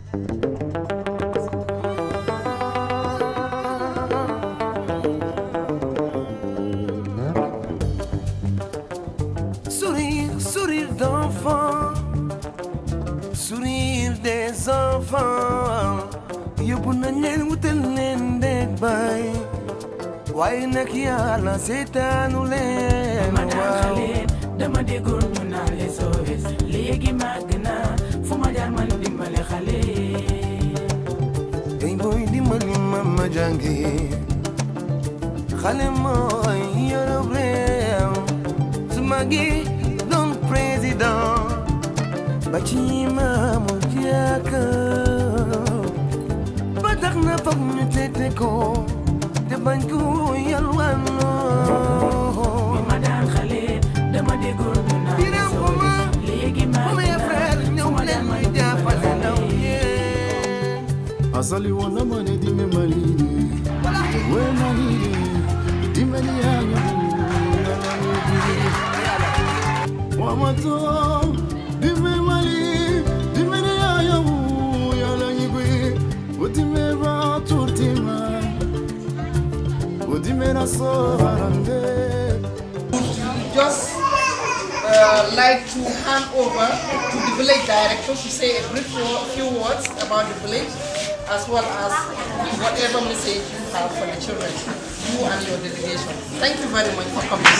Sourire, sourire d'enfant, sourire des enfants. yóbbu nañ leen wutal leen ndeg bay waaye nag yàlla seetaanu leen ma daan waaw. xale dama déggoon ñu naan SOS léegi màgg naa fu ma jaar man dimbale xale Ey boy dimbali ma ma jàngi xale mooy yorob réew su magi doon président ba ci maamul jàkka ba tax na foog ñu tete ko te bañ ko yalwaanoo bi ma daan xale dama déggoon ñu naan Biram Xuma, SOS léegi màgg Xuma ya naa frère fu ñëw ma leen jaar may man jàppale dimbale ndaw xale yee asali wana mane dime malini we malini dime ni yanyu wamato dime mali dime ni yanyu yala nyigwe udime ra turtima udime na so harande just uh, like to hand over to the village director to say a brief wo- few words about the village as well as whatever message you have for the children, you and your delegation. Thank you very much for coming.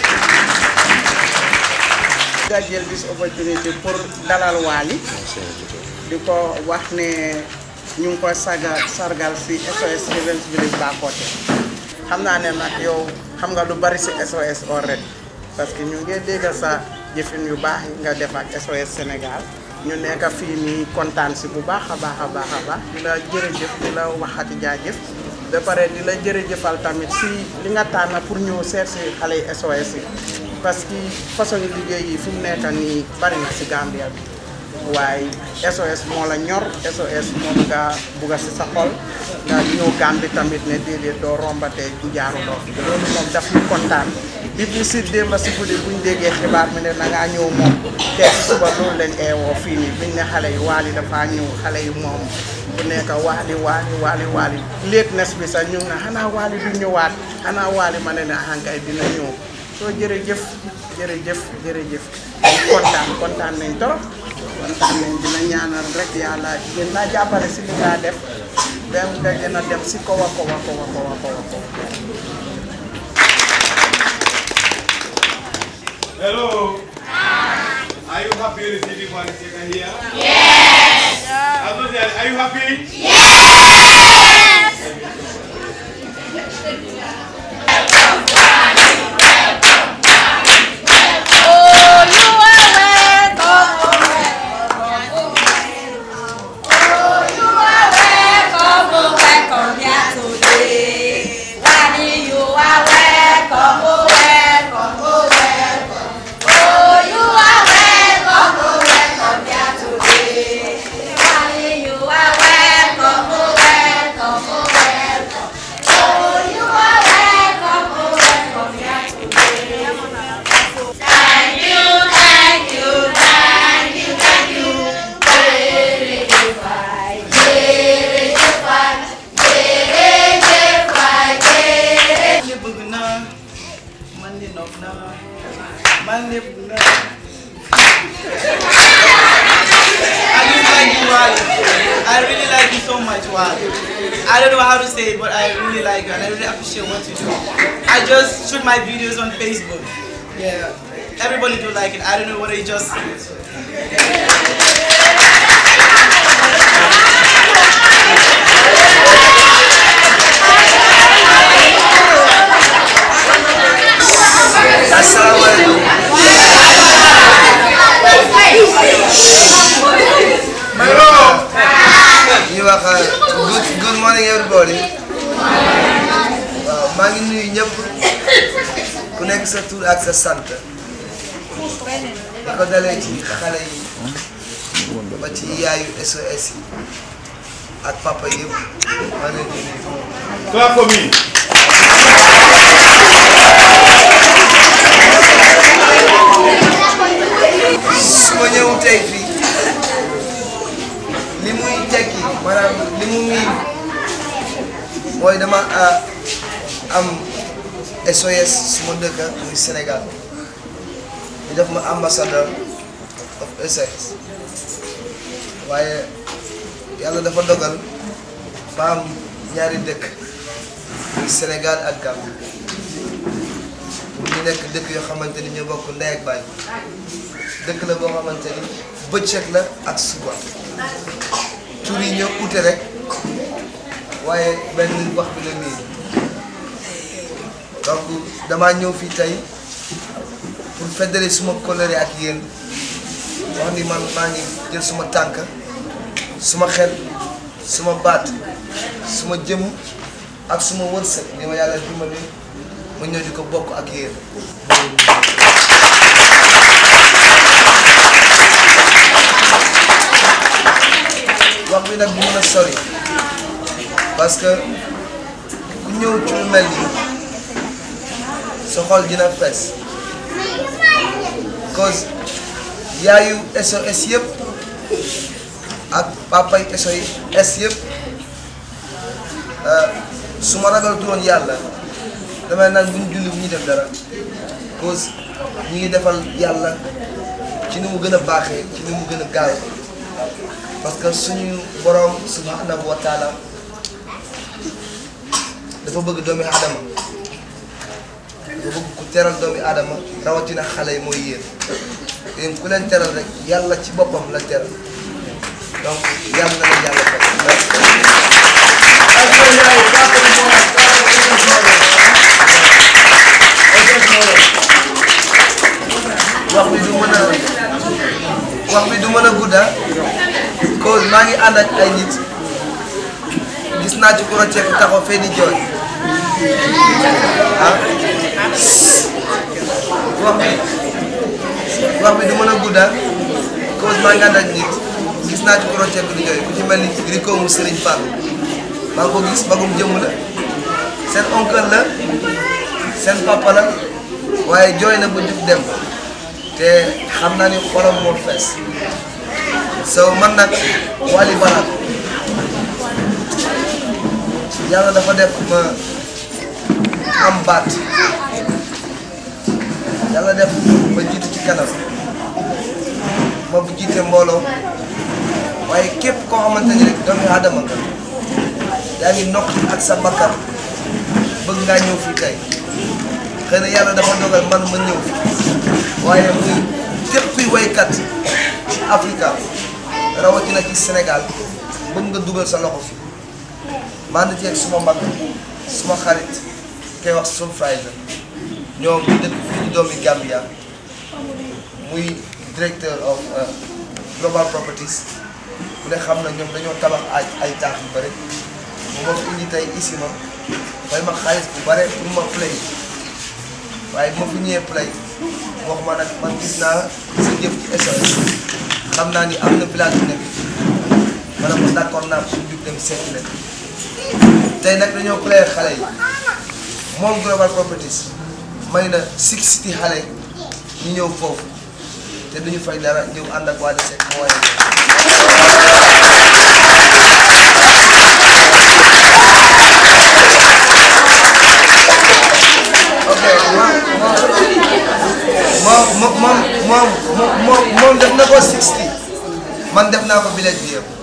nga jël this opportunity pour dalal Wally di ko wax ne ñu ngi ko saga sargal si SOS Children's Village Bakoteh xam naa ne nag yow xam nga lu bari si SOS already parce que ñu ngi dégg sa jëfin yu baax yi nga def ak SOS Sénégal ñu nekk fii nii kontaan si bu baax a baax a baax a baax di la jërëjëf di la waxati jaajëf ba pare di la jërëjëfal tamit si li nga tànn pour ñëw seet si xale yi SOS yi parce que façon liggéey yi fi mu nekk nii bari na si Gambia bi waaye SOS moo la ñor SOS moom nga bugga si sa xol nga ñëw Gambie tamit ne déedéet doo rombatee jaaruloo fi loolu moom daf ñu kontaan bi bi si démb si guddi buñ déggee xibaar mi ne na ngaa ñëw moom te si suba loolu leen eewoo fii nii biñ ne xale yi waali dafa ñëw xale yi moom bu nekk waali waali waali waali léet nes bi sax ñu ngi ne xanaa waali du ñëwaat xanaa waali ma ne ne ahankay dina ñëw soo jërëjëf jërëjëf jërëjëf kontaan kontaan nañ trop kontaan nañ dina ñaanal rek yàlla gën naa jàppale si li nga def dem nga gën a dem si kaw a kaw a kaw a kaw a kaw a kaw Hello. Are you happy receiving one second here? Yes. Are you happy? man bëgg naa man di nopp naa man lépp naa I really like you, Wally. I really like you so much, Wally. I don't know how to say it, but I really like you and I really appreciate what you do. I just shoot my videos on Facebook. Yeah. Everybody do like it. I don't know whether you just ñu wax good good morning everybody waaw maa ngi nuyu ñëpp ku nekk sa tur ak sa sant di ko dalee ci xale yi ba ci yaayu SOS yi ak papa yëpp maa ngi leen di nuyu. Clap for me. su ma ñëw tey fii li muy tekki mooy dama ah, am SOS suma dëkk muy Sénégal ñu def ma ambassadeur of SOS waaye yàlla dafa dogal ma am ñaari dëkk muy Sénégal ak Gambie ñu nekk dëkk yoo xamante ni ñu bokk ndey ak baay dëkk la boo xamante ni bëccëg la ak suba tur yi ñoo ute rek waaye benn wax bi la nii donc damaa ñëw fii tey pour fédérer suma coloré ak yéen wax ni man maa ngi jël suma tànk suma xel suma baat suma jëm ak suma wërsëg li ma yàlla dimbali ma ñëw di ko bokk ak yéen wax bi nag bu mën a sori parce que ku ñëw ci lu mel nii sa xol dina fees cause yaayu SOS yëpp ak papay SOS yëpp su ma ragal turoon yàlla damay naan bu ñu julli bu ñu def dara cause ñi ngi defal yàlla ci ni mu gën a baaxee ci ni mu gën a gaaw parce que suñu borom subhanahu wa taala dafa bëgg doomi aadama dafa bëgg ku teral doomi aadama rawatina xale yi mooy yéen yéen ku leen teral rek yàlla ci boppam la teral donc yàlla na leen yàlla wax bi du mën a wax bi du mën a gudda cause maa ngi ànd ak ay nit gis naa ci ku rocceeku taxaw fee di jooy ah wax bi wax bi du mën a gudda cause maa ngi ànd ak nit gis naa ci ku rocceeku di jooy ku ci mel ni Rico mu Serigne Fall maa ngi ko gis magum jëmm la seen oncle la seen papa la waaye jooy na ba jug dem te xam naa ni xolam moo fees so man nag Wally Ballago yàlla dafa def ma am baat yàlla def ma jiitu ci kanam ma bu jiite mbooloo waaye képp koo xamante ni rek doomu aadama nga yaa ngi nokk ak sa bakkan bëgg ngaa ñëw fii tey xëy na yàlla dafa dogal man ma ñëw fi waaye muy képp kuy waykat ci Afrika rawatina ci Sénégal bëgg nga dugal sa loxo fi maa ngi ceeg suma mag suma xarit koy wax Soul Friday ñoom ñu dëkk fii di doomi Gambia muy directeur of Global Properties ku ne xam na ñoom dañoo tabax ay ay taax yu bëri moom moo fi indi tey ici ma fay ma xaalis bu bare pour ma play waaye bu ma fi ñëwee play wax ma nag man gis naa sa jëf ci SOS xam naa ni am na village bu nekk ma ne ko d'accord naa suñu jug dem seeti leen tey nag dañoo play xale yi moom Global Properties may na six city xale ñu ñëw foofu te duñu fay dara ñëw ànd ak waa Seck moo waye ok moom moom moom moom moom moom def na ko 60 man def naa ko village bi yëpp.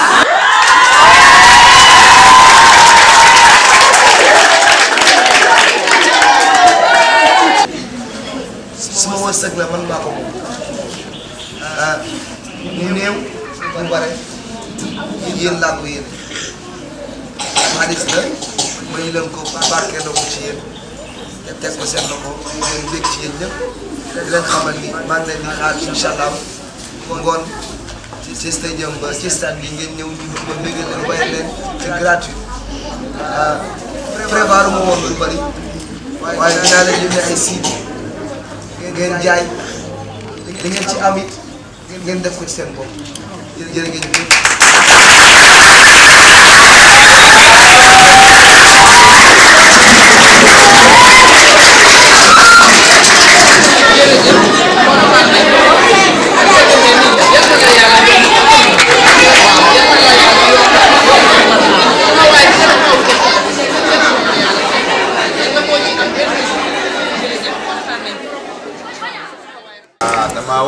suma wërsëg la man maa ko moom ah mu néew mu bare yéen laa ko yéen xaalis la ma ñu leen ko barkeeloo ko ci yéen. te teg ko seen loxo ngeen bég ci yéen ñëpp di leen xamal ni maa ngi leen di xaar incha allah ngoon ci stadium ba ci stade bi ngeen ñëw ñu ma bégal leen wayal leen c'est gratuit prévoir ma woon lu bëri waaye dinaa leen yónnee ay siid ngeen jaay li ngeen ci am it ngeen def ko ci seen bopp jërë ngeen jëf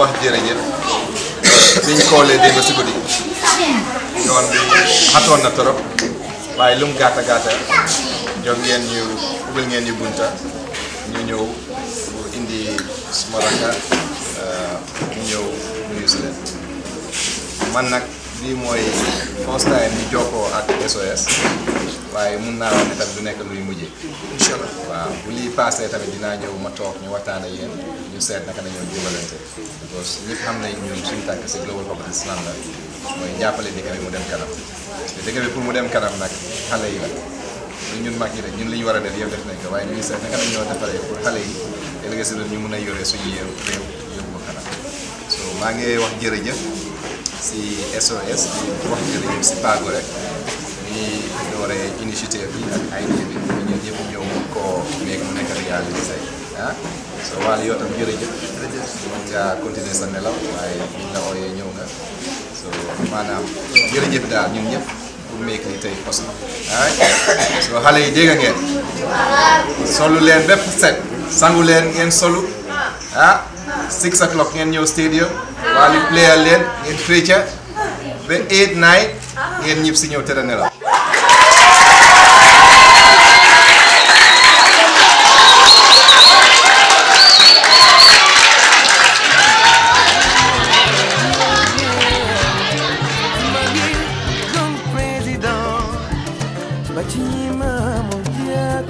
wax jërëjëf biñ koolee démb si guddi yoon bi xatoon na torop waaye lum gàtta gàtta jox ngeen ñu ubbil ngeen ñu bunta ñu ñëw pour indi suma rakka ñu ñëw nuyu si leen man nag bii mooy first time ñu jokkoo ak SOS waaye mun naa wax ne tamit du nekk luy mujjee incha allah waaw bu lii passé tamit dinaa ñëw ma toog ñu waxtaan ak yéen ñu seet naka la ñoo dimbalante because ñëpp xam nañ ñun suñu tànk si Global Public Islam la mooy jàppale dëkk bi mu dem kanam te dëkk bi pour mu dem kanam nag xale yi la lu ñun mag yi rek ñun li ñu war a def yëpp def nañ ko waaye ñu ngi seet naka la ñoo defaree pour xale yi ëllëg si ñu mun a yore suñu réew réew yóbbu ko kanam so maa ngi wax jërëjëf si SOS di wax jërëjëf si Pago rek ñi dooree initiative bi ak ay bi ñun ñëpp ñëw mun koo nekk mu nekk réalisé ah so waale yoo tam jërëjëf mën ngaa continuer sa nelaw waaye buñ la ooyee ñëw nga so maanaam jërëjëf daal ñun ñëpp pour meek li tey possible ah so xale yi dégg ngeen solu leen bépp set sangu leen ngeen solu ah six o'clock ngeen ñëw stadium waali player leen ngeen féeca ba eight night ngeen ñib si ñëw tëdd nelaw Don président ba ci maamu jàkk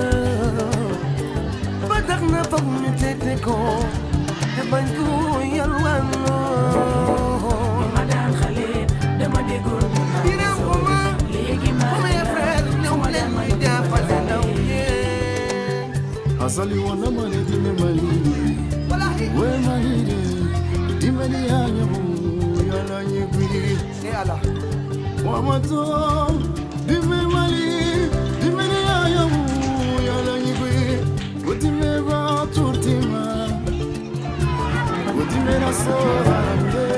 ba tax na foog ñu tete ko te bañ ko yalwaanoo ma daan xale dama déggoon ñu naan Dina ko ma léegi ma mes frères ñëw leen may jàppale ndaw yéen asali wana mane dime malini we malini dime ni yanyamu yala nyigwi wamato dime mali dime ni yanyamu yala nyigwi utime ba turtima utime na so harambe